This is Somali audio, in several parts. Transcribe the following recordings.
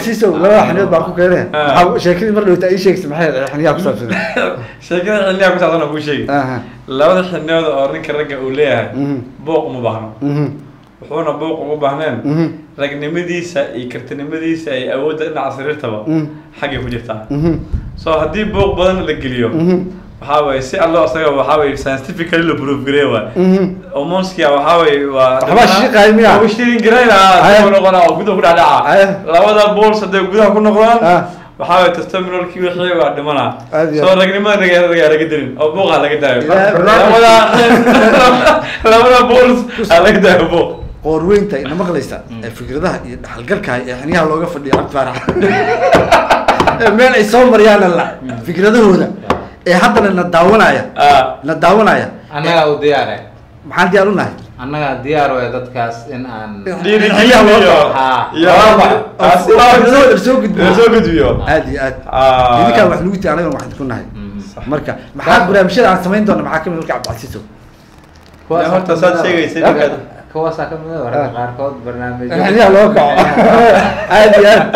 siso laba xaniyood baan ku keenay Ah. maxaa sheekadii mar dhowta ii sheegtay maxay ahayd xiniyaa ku saabsan sheekada xilliyaa ku saabsan oo kuu sheegi aha labada xilniyood oo ninka ragga uu leeyahay Mhm. booq uma baahno mhm wuxuuna booq ugu baahneen mhm ragnimadiisa iyo kartinimadiisa iyo awoodda dhinaca sariirtaba Mhm. xaggay ku jirtaa mhm so haddii booq badan la geliyo mhm waxaa waye si allo isaga waxaa waye scientifically la proof gareey waay mhm hormoneskia waxaa waye waa Waxbaa shiiqaaya miyaa? waa shirin garayna Aya. ku noqona oo gudaha ku Aya. dhexdhaca labada balls hadday gudaha ku noqdaan Ah. waxaa waye testosterone-kii wixii waa dhimanaa Aad iyo soo aad. ragnimada raga raga laga dilin oo buuqa laga daayo Ilaa- labada labada balls aa laga daayo buuq qoorweynta ina maqlaysa ee fikradaha iyo dhaxalgalka ee xiniyaha looga fadhiyo cabdi faarax ee meel ay soo maryaana la fikradahooda ee haddana na daawanaya Ah. na daawanaya annagaa u diyaare maxaan diyaar u nahay annagaa diyaar waya dadkaas in aan dhiirigelin iyo Ah. iyo oo fikradahooda soo gudbiyo soo gudbiyo aad iyo aad Ah. idinkaa wax lagu tiy anagana waxaan ku nahay Mhm. marka maxaa barnaamijyada aan samayn doona maxaa kamid marka cabdicasiiso Kuwaas horta saad sheegaysay Ah. markaad kuwaasaa ka mid ah Ah. wararka qaarkood barnaamijyo xiniyaha loo kaco aad iyo aad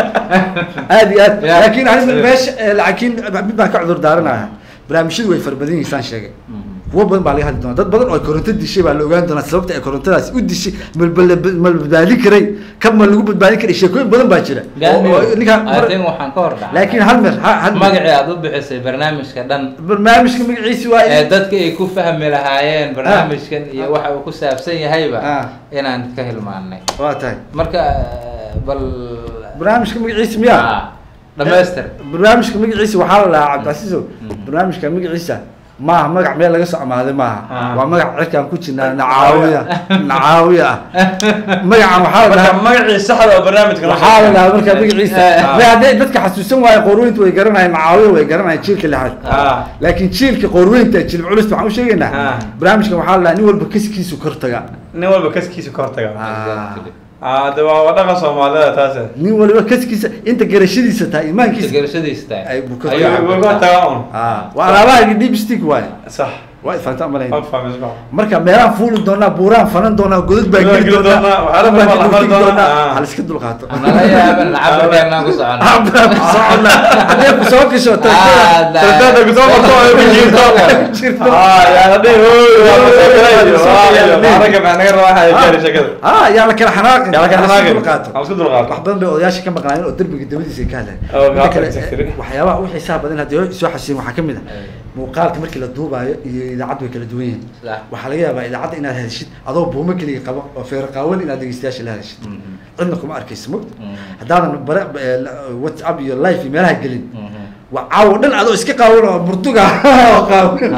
aad iyo aad Yeah. laakiin aniga meesha eh, laakiin mid baan ka cudur daaranaya barnaamijyadu way fara badan yihiin saan sheegay Mhm. kuwo badan baa laga hadli doona dad badan oo koronto dishay baa la ogaan doonaa sababta ay korontadaasi u dishay malbala ma la badbaadin karay kab ma lagu badbaadin karay sheekooyin badan baa jira oo- oo ninkaan I mar- think waxaan ka hor dhacay laakiin hal mer ha- hal mer magacii aad u bixisay barnaamijka dhan barnaamijka magaciisi waa ee dadka ay ku fahmi lahaayeen barnaamijkan iyo waxa uu ku saabsan yahayba Ah. inaan ka hilmaanay waa tahay marka eh, bal barnaamijka magaciisi miyaa Ah, dhamaystir barnaamijka magaciisa waxaa la dhahaa cabdicasiiso Mhm. barnaamijka magaciisa maaha magac meel laga soo amaaday maaha Ah. waa magac cirkaan ku jirnaa nacaawiya nacaawiya ah magacan waxaa la marka dhahaa magacii saxda oo barnaamijka loo waxaa la sheegay. dhahaa marka magaciisa Ah. ma hadday dadka xasuusan waayo qoorweynta way garanayaan nacaawiya way garanayaan jiilka lixaad Ah. laakiin jiilka qoorweynta jilib culus waxaan u sheegaynaa Ah. barnaamijkan waxaa la dhahaa nin walba kaskiisu kor taga nin walba kaskiisa ka hortaga Ah. ah de waa waa dhaqan soomaalida taase nin waliba kaskiisa inta garashadiisa tahay imaankiisa garashadiisa tahay ay buu ka Ayuu tagaa. cabirtaa. Wuu ka hortagaa un Ah, waa alaabaha deep stick waaye sax waa ifanta malayn ma fahmi isma marka meelaan fuuli doonaa buuraan fanan doonaa godad baan Godad geli geli doonaa doonaa, waxyaalo baan badan baa la dultigi mari doonaa. doonaa Ah. hal iska dulqaato nala yaaban cabirkeenaan ku socono Cabdaan ku soconnaa. haddee ku soo gasho Ah, tartada- da- Tartada ku soo qabto oo ku jirto. jirto. ah yaa la dhihi hooy waa la soo galay Waa la soo Ah, galay. yaa ragga maxaa naga rabaa waxaa gaari shakada ah yaa la kala xanaaqin yaa la kala Ha la xanaaqin. iska dulqaato Ha la iska dulqaato. wax badan bay odayaasha ka maqnaayeen oo derbiga dabadiisa ay ka hadlayen Oo, Inta kale, gaafta eh, waxyaabaha u xiisaha badan haddii soo xasuusin waxaa ka mid ah muuqaalka markii la duubaayo iyo idaacaddu way kala duwan yihiin Sax. waxaa laga yaabaa idaacadda inaad hadashid adoo buumo keliya qabo oo feero qaawan inaad dhegeystayaasha la hadashid Mhm. cidna kuma arkaysa mo Mhm. haddaadan bare eh, la- whatsapp iyo live iyo meelaha gelin Mhm. waa caawo dhan adoo iska qaawan oo murtuga oo qaawan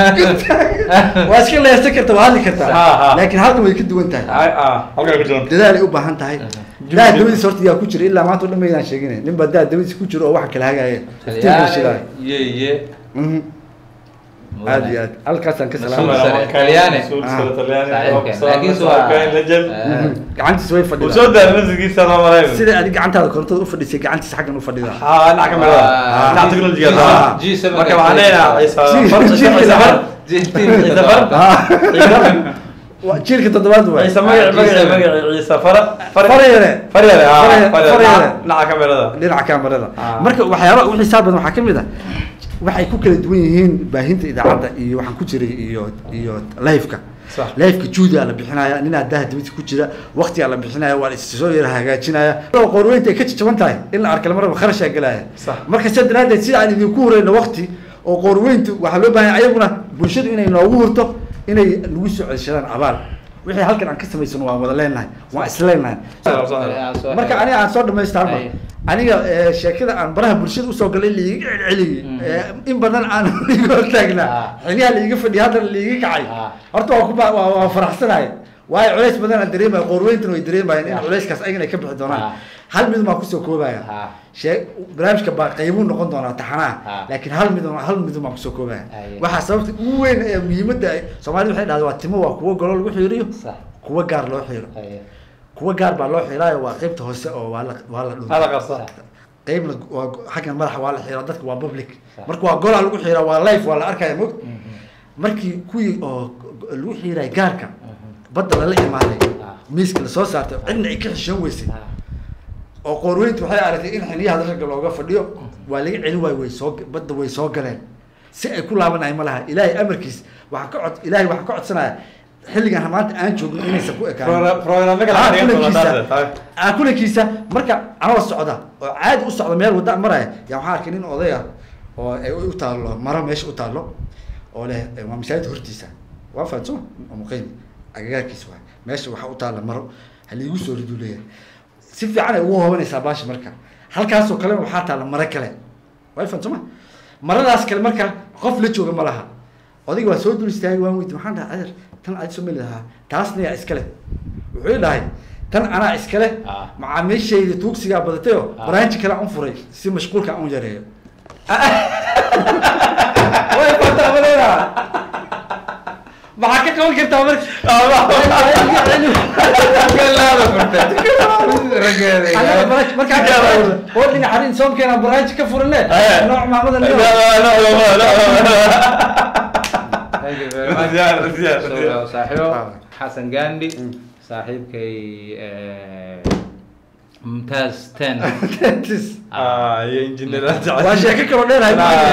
waa iska leesan karta waa hadli Ha, ha. kartaa laakiin halkan way ka duwan tahay ah ah halkaa ku jiran dadaal ay u baahan tahay daa dabadiisa horta yaa ku jira ilaa maanta o dhan maydaan sheeginay nin baa daa dabadiisa ku jiro oo waxa kala hagaaya iftiinka shidaaya ye ye Mhm. aad iyo aad halkaasaan ka Masuul salaamaya sare. Talyaani. Talyaani laakiin waa legend Mhm. gacantiisa way uu fadhidaa soo daal nafsigiisa loo malayn sida adig gacantaada korontada u fadhisay gacantiisa xaggan u fadhidaa ها نحكي Ah. معاه نحن تكنولوجيا Ah. صح جي سبعة marka waxaan leenahay ciise Jii- far- jii- ciise jii- far- jiilka Ah. Waa jiilka toddobaad waay ciise magaci magaci magaci ciise fara Faryare. faryare ah Faryare- faryare Faryare. Dhinaca- dhinaca kamerada dhinaca kamerada Ah. marka waxyaaba u xisaab badan waxaa ka mid ah waxay ku kala duwan yihiin baahinta idaacadda iyo waxaan ku jiray iyo iyo live-ka Sax. live-ka juudia la bixinaya ninaa daha dibadda ku jira waqtigaa la bixinaya waa la is soo yara hagaajinaya qorweynta ay ka jajaban tahay in la arka lamaraba kharashaa gelaya Sax. marka sidaa daraadeed sida aan idinku hurayno waqti oo qorweyntu waxaa loo baahan yahay ayaguna bulshadu inay noogu hurto inay nagu soo ceshadaan abaal wixii halkan aan ka samaysano waan wada leenahay waan is leenahay marka aniga aan soo dhamaysta halma Ay. aniga eh, sheekada aan baraha bulshada usoo galay liiga celceliyey Mm. Eh, in badan aan liiga hortaagnaa Ah. xiliyaha liiga fadhiya haddana liiga kacay Ah. horta waa kuba waa waa faraxsanahay waayo culays badan aan dareemaya qoorweyntana way dareemayaan in Ah. culayskaas ayagana ay ka bixi doonaan Ah. hal mid baan kusoo koobaya Ah. shee barnaamijka baa qaybuu noqon doonaa taxanaha Ah. laakiin hal mid hal mid baan kusoo koobaya Aye. waxaa sababta ugu weyn ee muhiimadda ay soomaalida waxay dhahdaa waa timo waa kuwo golo lagu xiiriyo Sax. kuwo gaar loo xiiro kuwa gaar baa loo xiiraayo waa qaybta hoose oo waa la waa la dhunta هذا قصة qaybna waa xaggan madaxa waa la xiraa dadka waa public Sax. marka waa golaa lagu xiraa waa life waa la arkaya mog markii kuwii oo lagu xiiray gaarka badda lala imaaday Ah. miiska lasoo saartay cidna ay ka xishoon weysay oo qoorweyntu waxay aragtay in xiniyaha ragga looga fadhiyo waa laga celin waayo way soo badda way soo galeen si ay ku laabanahay ma laha ilaahay amarkiis waxaan ka cod ilaahay waxaan ka codsanaya xilligan maanta aan joogno inaysan ku ekaan programme kala Ah, xariiqan kulankiisa doontaa ah, kulankiisa marka anoo socda oo caadi u socda meel wadda maraya yaa waxaa arkay nin oday ah oo ay u taallo maro meesha u taallo oo leh eh, waa masaajid hortiisa waa fahanso oo muqiim agagaarkiisa waay meesha waxaa u taalla maro haliigu soo riduu leeyahay si fiican ay ugu hoobanaysaa baashi marka halkaasoo kale waxaa taalla maro kale way fahanso ma maradaas kale marka qof la jooga ma laha odayga waa soo dul istaagay waan weydi maxaan dhahay adeer tan aad soo meli lahaa taasna yaa iskale wuxuu ii dhahay tan anaa iskale Ah. macaamiishayda tuugsigaa badatayoo Ah. baraanji kale aan u furay si mashquulka aan u yareeyo way fataa maleena maxaa ka qaban kartaa marka markaa oo dhinac harin soomkeena baraanji ka furane nooc maamada leo Thank you very much. Ziyaar, ziyaar, So, ziyaar. saaxiibo Ah. xasan gandhi Mm. saaxiibkay eh, mumtaaz ten ah iyo injineer waa sheeko kaloo dheerahay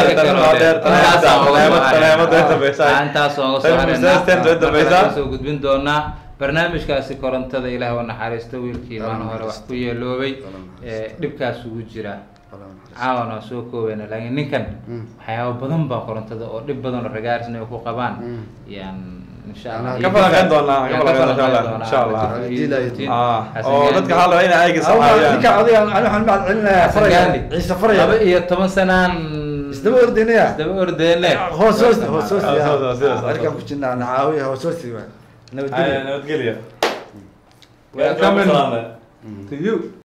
intaas ooga soo harayna soo gudbin doonaa barnaamijkaasi korontada ilaah u naxariisto wiilkii maana hore wax ku yeeloobay ee dhibkaas ugu jira caawan waa soo koobeyna laakiin ninkan Mm. waxyaaba badan baa korontada oo dhib badan oo ragaarisna ay ku qabaan Mm. yaan insha allah Ka iyo falanqeyn doonaa, ka yaan falanqeyn falanqeyn doonaa, doonaa. insha Allah. Xasan ah Xasan oo Gandhi. dadka waxaa la rabaa inay ayaga ninka saxaabiyaan adiga ani waxaan mahad celinayaa Xasan faraya Gandhi. ciise faraya laba iyo toban sanaan isdaba ordaynaya isdaba ordeene hoos hoos hoos hoos Hoos hoos, hoos hoos. arkaan ku jirnaa nacaawiya hoos hoos waa Ay, nabadgelyo nabadgelyo Welcome Welcome. to you